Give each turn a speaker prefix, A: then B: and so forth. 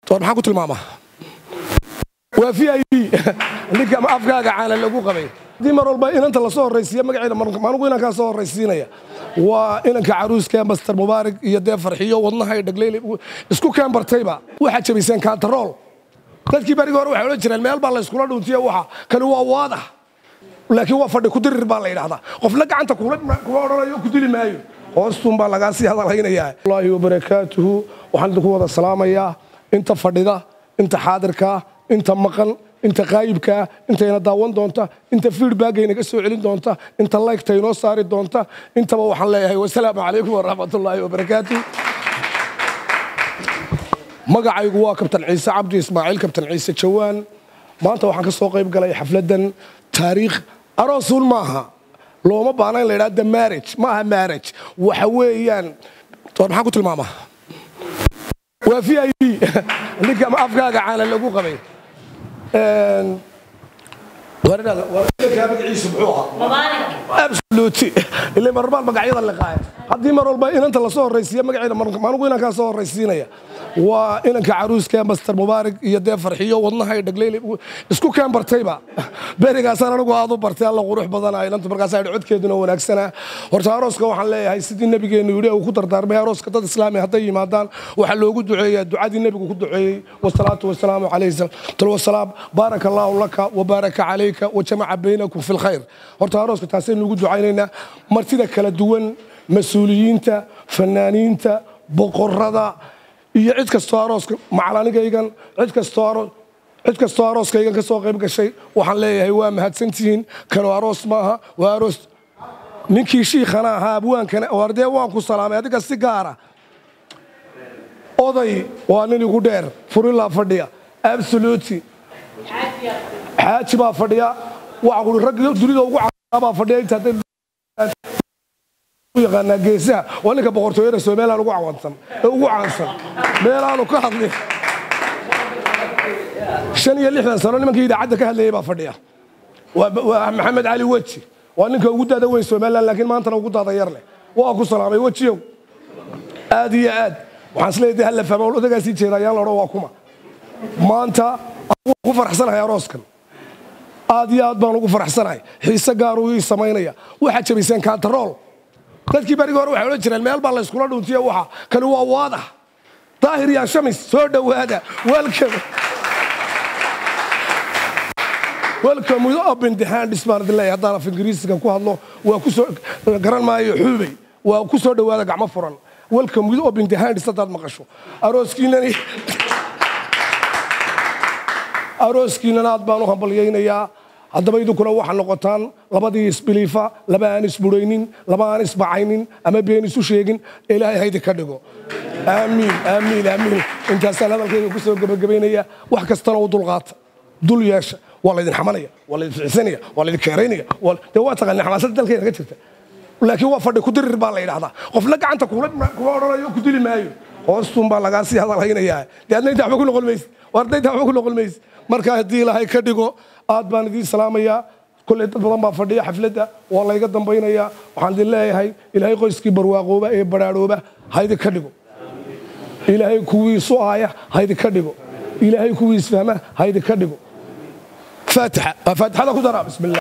A: war maxaan ku tilmaamaa waa v i b ninka afkaaga caana lagu qabay haddii mar walba inanta lasoo horraysiiya magaceeda maanigu inankaa soo horraysiinaya waa inanka caruuska master mubaarak iyo dee farxiyo wadnaha iyo dhagleyle isku keen bartayba waxaa jabiseen kantarool dadkii barigi hore waxay odhan jireen meel baa la yskula dhuntiya waxa kani waa waadax laakiin waa fadhi kudirir baa la yidhahdaa qofna gacanta kuma odhanayo ku dili maayo hoostuun baa lagaa sii hadalhaynayaa allahi wabarakaatuhu waxaan idinku wada salaamayaa inta fadhida inta xaadirkaa inta maqan inta qaayibkaa intayna daawan doonta inta feedbackayna ka soo celin doonta inta laygta inoo saari doonta intaba waxaan leeyahay wasalaamu calaykum waraxmatullaahi wabarakaatu magacaygu waa kabtan ciise cabdi ismaaciil kabtan ciise jawaan maanta waxaan ka soo qayb galay xafladdan taariikh aroosuun maaha looma baana in la yidhahda marriage ma aha marriage waxa weeyaan war maxaan ku tilmaamaa waa v i b ninka afkaaga caana lagu qabay ila marbaal magacyada liqaaya haddii mar walba inanta lasoo horraysiiya magaceeda maanigu inankaa soo horraysiinaya waa inanka caruuska master mubaarak iyo dee farxiyo wadnaha iyo dhagleyle isku keen bartayba berigaasaan anigu aad u bartay alla qurux badana inanta markaasa codkeeduna wanaagsanaa horta arooska waxaan leeyahay sidii nebigeennu yidhi uu ku dardaarmay arooska dad islaami hadday yimaadaan waxaa loogu duceeyaa ducadii nebigu ku duceeyey wasalaatu wasalaamu calayhi wasalaam baaraka allaahu laka wabaaraka calayka wajamaca baynakum fi lkhayr horta arooska taasaynu ugu ducaynaynaa martida kala duwan mas-uuliyiinta fanaaniinta boqorada iyo cid kastoo arooska macalanigaygan cid kastoo cid kastoo arooskaygan ka soo qayb gashay waxaan leeyahay waa mahadsantihiin kanu aroos maaha waa aroos ninkii shiikhana ahaa abwaankana ardee waan ku salaamay adiga si gaara oday waa nin igu dheer furilaa fadhiya absoluti xaaji baa fadhiya waxaa kuri rag dunida ugu baa fadhiya inta hadday yaqaanaa geesaha waa ninka boqortooyada somalilan ugu cawansan ee ugu caansan meelaanu ka hadlin shan iyo lixdan sano nimankii idaacadda ka hadlayay baa fadhiya waa maxamed cali weji waa ninka ugu daada weyn somalilan laakiin maantana ugu daada yar leh waa ku salaamay wejiyow aad iyo aad waxaan isleeyahay halla fahma odagaasii jeeda ayaan la odhan waa kuma maanta ku faraxsanahay arooskan aad iyo aad baan ugu faraxsanahay xiise gaaruu ii samaynaya waxaa jabiseen kantarool dadkii barigi hore waxay odhan jireen meel baa la yskula dhuntiya waxa kani waa waadax daahir yaa shamis soo dhowaada welcome welcome with open the hand baan idin leeyahay haddaan af ingiriisiga ku hadlo waa ku soo garan maayo xuubey waa ku soo dhowaada gacmo furan welcome with open the hand haddaad maqasho arooskiinani arooskiinana aad baan u hambalyaynayaa haddaba idinkuna waxaa noqotaan labadii isbiliifa laba aan isburaynin laba aan isbacaynin ama been isu sheegin ilaahay haydi ka dhigo aamiin aamiin aamiin intaasaan hadalkayga ku soo gebagabaynaya wax kastana u dulqaata dul yeesha waa laydin xamanaya waa laydin ficisanaya waa laydin keeraynaya dee waa taqaani xamaasada dalkeena ka jirta laakiin waa fadhi kudirir baa la yidhahdaa qofna gacanta kuma odhanayo ku dili maayo hoostuun baa lagaa sii hadalhaynayaa dee adna inta waxba ku noqon mayse warda inta waxba ku noqon mayse marka haddii ilaahay ka dhigo aad baan idiin salaamayaa kolley dad badan baa fadhiya xafladda waa layga dambaynayaa waxaan idin leeyahay ilaahay qoyskii barwaaqooba ee badhaadhooba haydi ka dhigo ilaahay kuwiisu aaya haydi ka dhigo ilaahay kuwiis fahma haydi ka dhigo faatixa faatixada ku daraa bismillah